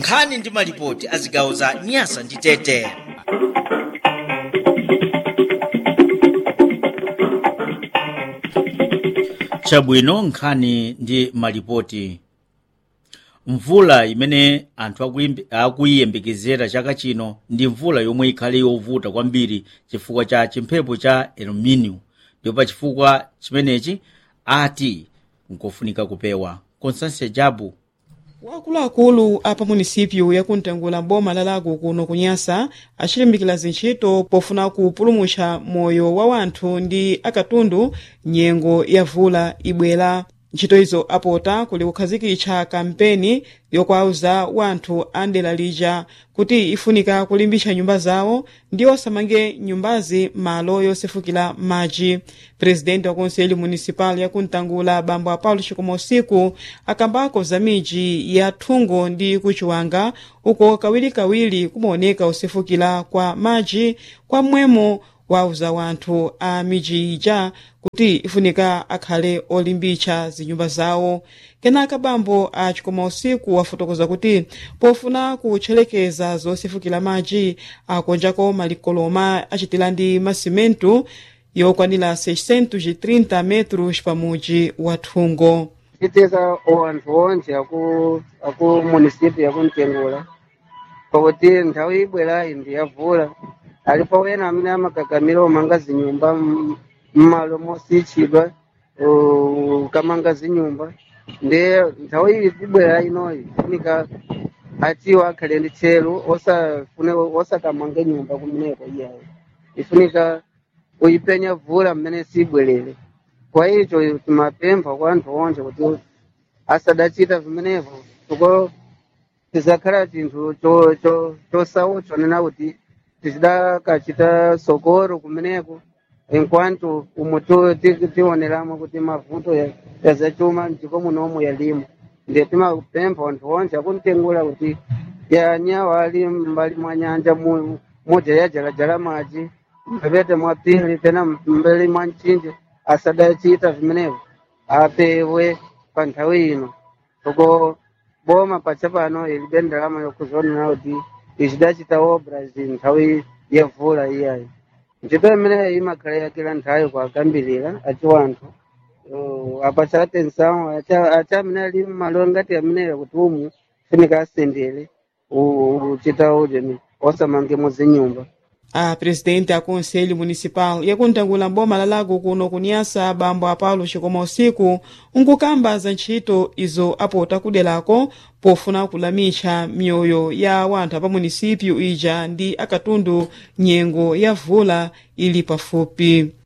nkhani ndi malipoti a zigawo za nyasa ndi tete chabwino nkhani ndi malipoti mvula imene anthu akuyimbe- akuyiyembekezera chaka chino ndi mvula yomwe ikhale yovuta kwambiri chifukwa cha chimphepo cha el nino ndipo pa chifukwa chimenechi ati nkofunika kupewa constance jabu wakuluakulu a pamunisipyu yakuntengula boma la lago kuno kunyasa achilimbikira zintchito pofuna kupulumutsa moyo wa wanthu ndi akatundu nyengo ya vula ibwera ntchito izo apota kuli kukhazikitsa kampeni yokwauza wanthu a ndera lija kuti ifunika kulimbitsa nyumba zawo ndi osamange nyumbazi malo yosefukira madzi presidenti wa konseli municipal yakuntangula bambo apaulo chikoma usiku akambako za midzi ya thungo ndi kuchiwanga uko kawirikawiri kumaoneka usefukira kwa madzi kwa mmwemo wauza wanthu a midzi ija kuti ifunika akhale olimbitsa zinyumba zawo kenaka bambo a chikoma usiku wafotokoza kuti pofuna kutchelekeza zosefukira madzi akonjako malikoloma achitira ndi masimentu yokwanira 630 metros pamudzi wa thungo titeza anthu onse aku aku munisipi yakuntengula pakuti nthawi ibwerayi ndi yavula alipo wena amene amakakamira umanga zinyumba m- mmalo mosichidwa uh, ukamanga zinyumba ndi nthawi iyi ibwera inoyi funika atiwo akhale ndi tcheru osafune osakamange nyumba kumeneko iyayo ifunika uyipenya vula mmene sibwerere kwa icho timapempha kwa anthu onse kuti asadachita vimenevyo tuko tizakhala chinthu cho- cho- chosautswa nena kuti tizidakachita sokoro kumeneko enquanto umo tu- ti- tioneramo kuti mavuto ya- yazachuma mdziko munomu yalimo ndiye timapempha anthu onse akuntengula kuti yanyawa ali mbali mwa nyanja mu- moja yajalajala madzi mphepete mwa pili pena mbali mwa mchinje asadachita vimenevyo apewe pa nthawi ino uko boma pacha pano ilibe ndalama yokuzonena kuti ichidachita obra zi nthawi yevula iyayi ntchito imeneyi imakhala yakira nthawi kwakambirira aci wanthu uh, apa cha atenção acha acha amene ali mmalo ngati ameneyo kuti umu funika asendere u- uchita ujeni osamangemo zinyumba a presidente a conselho municipal yakuntangula boma la lago kuno kunyasa bambo apaulo chikoma usiku nkukamba za ntchito izo apota kuderako pofuna kulamitsa mioyo ya wanthu apa munisipyu ija ndi akatundu nyengo ya vula ili pafupi